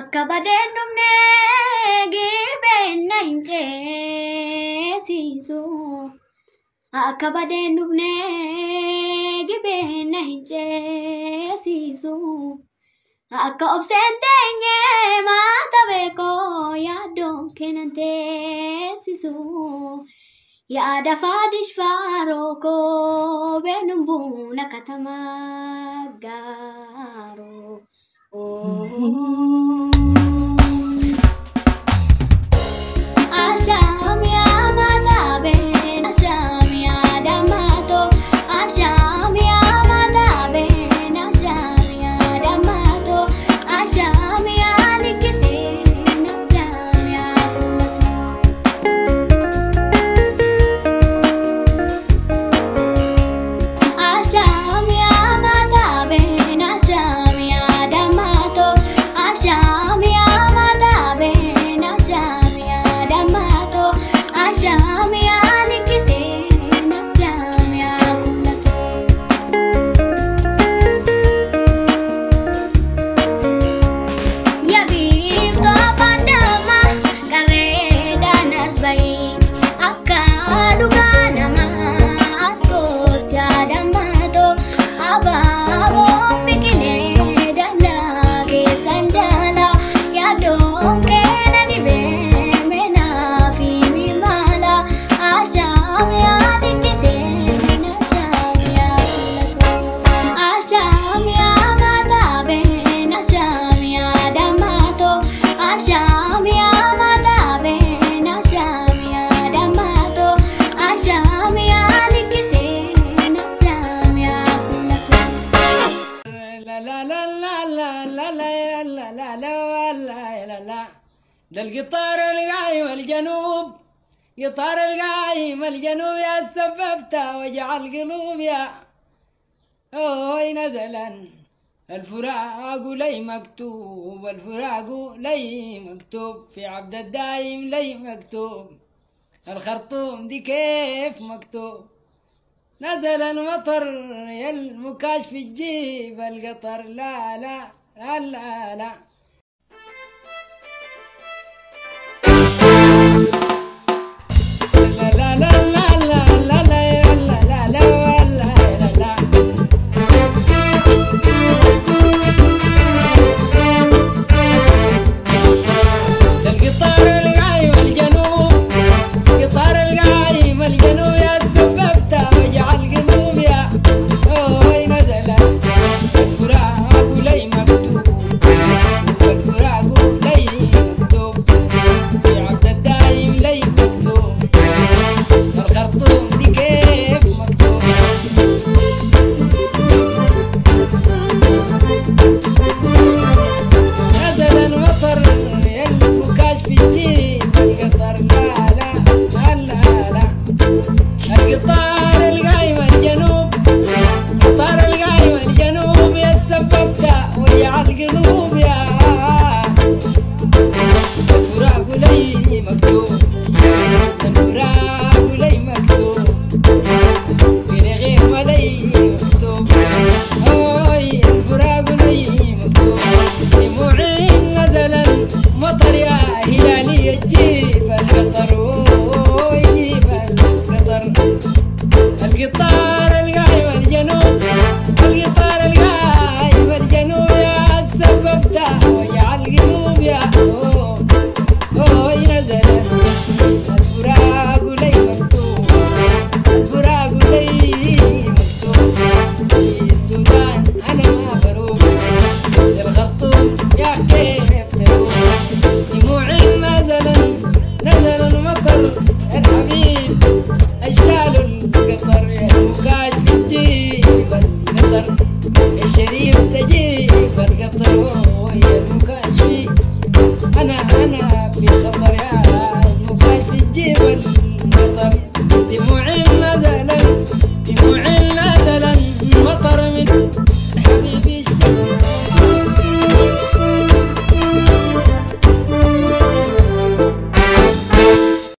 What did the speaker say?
Akka badeen dhumnee gibeenna hin ceesisu. Akka badeen dhumnee gibeenna hin ceesisu. Akka obseen teenye maata beekoo yaaddoon kennan teessisu. Yaada faadish faaroo koo beenuun buuna katamaa gaaroo. Asham yaa mataa been asham yaa dhammaatoo asham yaa mataa been asham yaa dhammaatoo asham yaa likkiseen asham yaa kullatoo. Asham yaa mataa been asham yaa dhammaatoo asham yaa mataa been asham yaa dhammaatoo asham yaa likkiseen asham yaa kullatoo. Yabiiftuu afaan namaa gareedhaan as bahee akka dhugaa namaa as kootti adammatoo abaaboo biqilee dallaa keessan jaalaa yaadoon keena dhibee meenaa fi mimaala ashaam yaa likkiseen ashaam yaa kullatoo ashaam yaa mataa been ashaam yaa dhammaatoo ashaam yaa mataa been ashaam yaa dhammaatoo ashaam yaa likkiseen ashaam yaa kullatoo. لا لا لا لا لا لا لا لا لا لا لا لا لا ده القطار القايم الجنوب قطار القايم الجنوب يا سببت وجع القلوب يا اوي نزلا الفراق لي مكتوب الفراق لي مكتوب في عبد الدايم لي مكتوب الخرطوم دي كيف مكتوب نزل المطر يا المكاش في الجيب القطر لا لا لا لا, لا